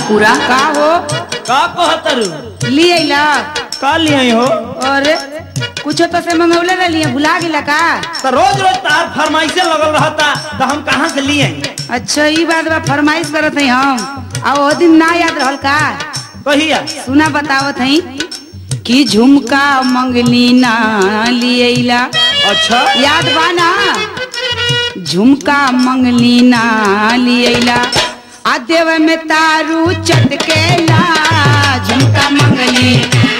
पूरा का हो का कहतरू लिए ला का लिए हो और कुछो तो से मंगौले रही भुला गिला का तो रोज रोज तार फरमाइशे लगल रहता तो हम कहाँ से लिए अच्छा ई बात बा फरमाइश करत हई हम आ ओ दिन ना याद रहल का कहिया सुना बतावत हई कि झुमका मंगली ना लिएला अच्छा याद बा ना झुमका मंगली ना लिएला आ देव में तारू चटकेला झुमका मंगली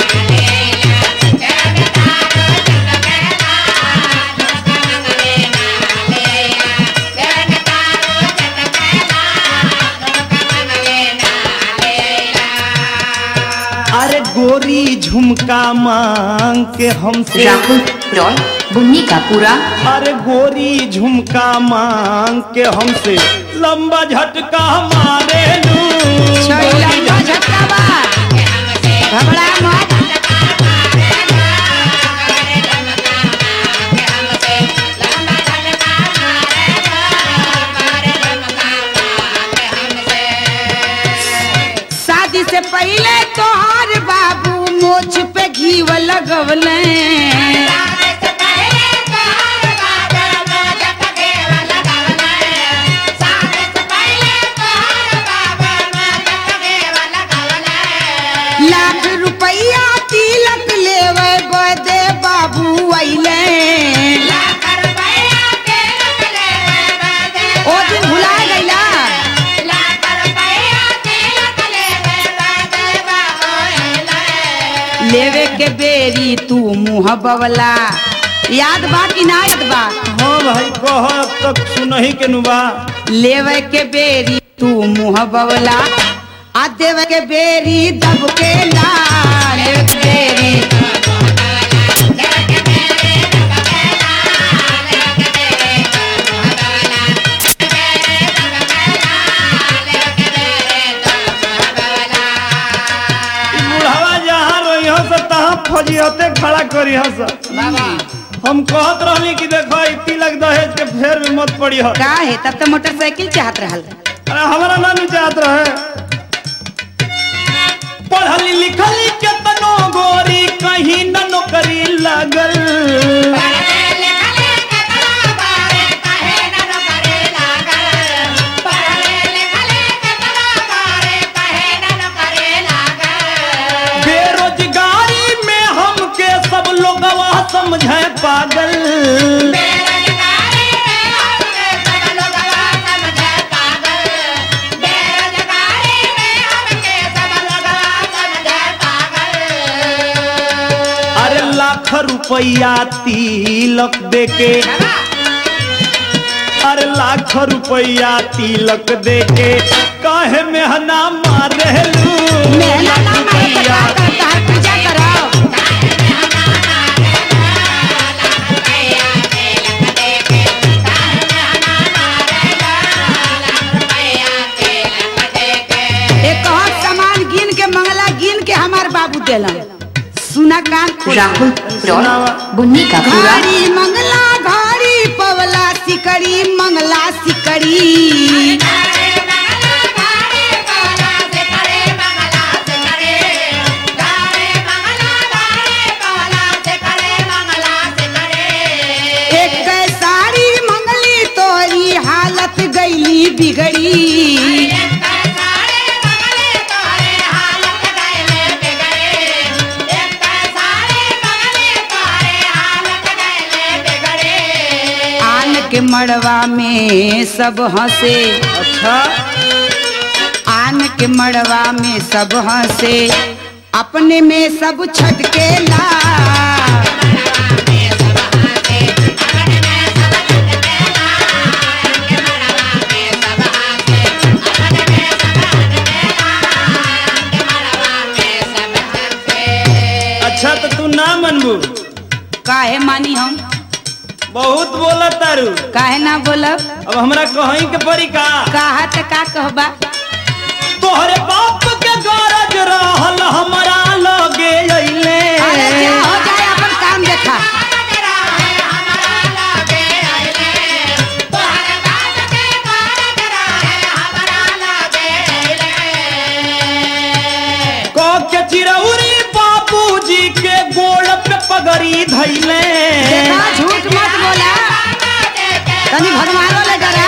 अरे गोरी झुमका मांग के हमसे राहुल रॉय बुन्नी का पूरा अरे गोरी झुमका मांग के हमसे लंबा झटका मारे लू छैला का झटका बा घबरा मत शादी से पहले तोहार बाबू मोछ पे घीव लगवले लाख रुपया तिलक लेवे बदे बाबू अइले ओ दिन भुला गइला लेवे के बेरी तू मुंह बवला याद बा कि ना याद बा हाँ भाई कह तक सुनही के नुबा लेवे के बेरी तू मुंह बवला आ देवे के बेरी दब के ला लेवे के बेरी ई बुढ़ावा जहाँ रही हो से तहाँ फजियते खड़ा करी हो से हम कहत रहली कि देखो ई तिलक दहेज के फेर में मत पड़ी हो का है तब तो मोटरसाइकिल चाहत रहल अरे हमारा ना नु चाहत रहे पढ़ली लिखली केतनो गोरी कहीं न नौकरी लगल बेरोजगारी में हमके सब लोग समझे पागल अरे लाख रुपया तिलक देके अरे लाख रुपया तिलक देके काहे मेहना मारेलू मेहना ना मारे तो का करता है पूजा करो एक और सामान गिन के मंगला गिन के हमार बाबू देलन सुना कान खोल राहुल रॉय बुन्नी का पूरा घाड़ी मंगला घाड़ी पवला सिकड़ी मंगला सिकड़ी एक साड़ी मंगली तोरी हालत गईली बिगड़ी आन के मड़वा में सब हंसे अच्छा आन के मड़वा में सब हंसे अपने में सब छटकेला अच्छा तो तू ना मनबू काहे मानी हम बहुत बोला तारू काहे ना बोलब अब हमरा कहीं के परी का कहा त का कहबा तोहरे बाप के गरज रहल हमरा लगे अइले अरे जा हो जाए अपन काम देखा पगड़ी धैले देखा झूठ मत बोला तनी भगवानो ले डरा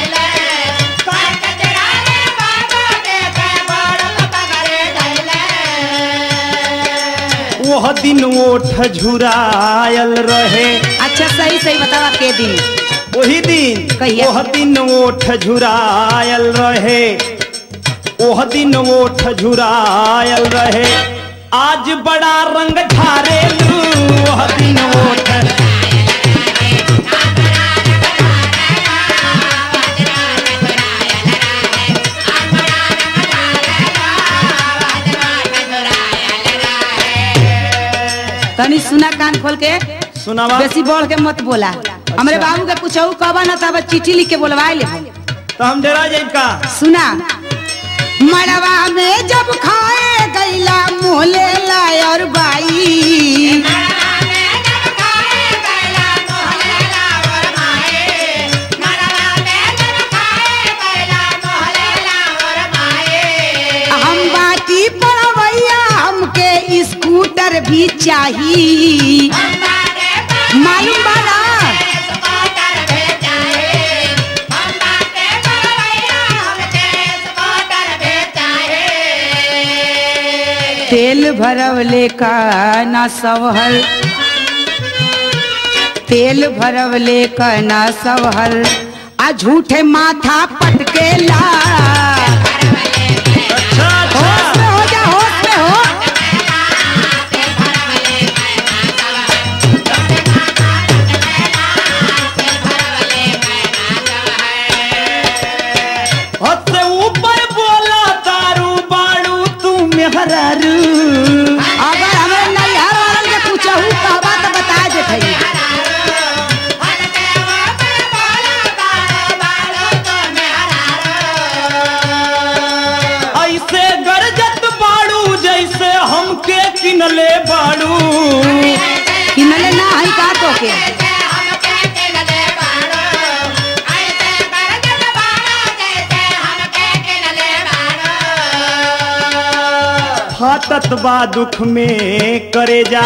वह दिन ओठ झुरायल रहे अच्छा सही सही बतावा के दिन वही दिन कहिया? वह दिन ओठ झुरायल रहे वह दिन ओठ झुरायल रहे आज बड़ा रंग ढारेलू वह दिन ओठ तनी सुना कान खोल के सुनावा बेसी बढ़ के मत बोला हमरे बाबू के पूछऊ कब न तब चिट्ठी लिख के बोलवा ले तो हम डेरा जाइब का सुना मड़वा में जब खाए गैला मोले लायर बाई हम बाटी पड़वैया हमके स्कूटर भी चाहिए मालूम बाला तेल भरवले का ना सवहर तेल भरवले का ना सवहर आ झूठे माथा पटकेला अच्छा होश अच्छा में हो जा होश में हो हद से ऊपर बोला तारू बाड़ू तू मेहरारू अगर हमें नैहर वालन के पूछहू कहबा तो बता देते ऐसे गरजत बाड़ू जैसे हमके किनले बाड़ू किनले ना है का तो के फाटत बा दुख में करे जा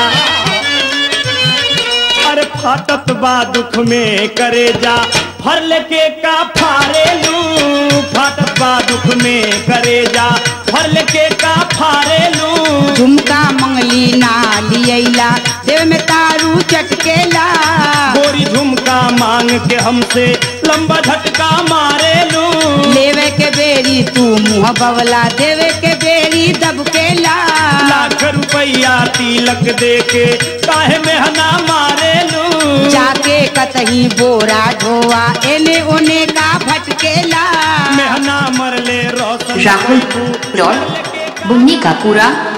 अरे फाटत बा दुख में करे जा फरल के का फारेलू फाटत बा दुख में करे जा फरल के का फारेलू झुमका मंगली ना लियला देव में तारू चटकेला गोरी झुमका मांग के हमसे लंबा झटका मारेलू लेवे के बेरी तू मुँह बवला देवे के बेरी दबकेला लाख रुपया तिलक दे के काहे मेहना मारेलू जाके कतही बोरा ढोआ एने ओने का भटकेला मेहना मरले रोशन राहुल रॉय बुन्नी का पूरा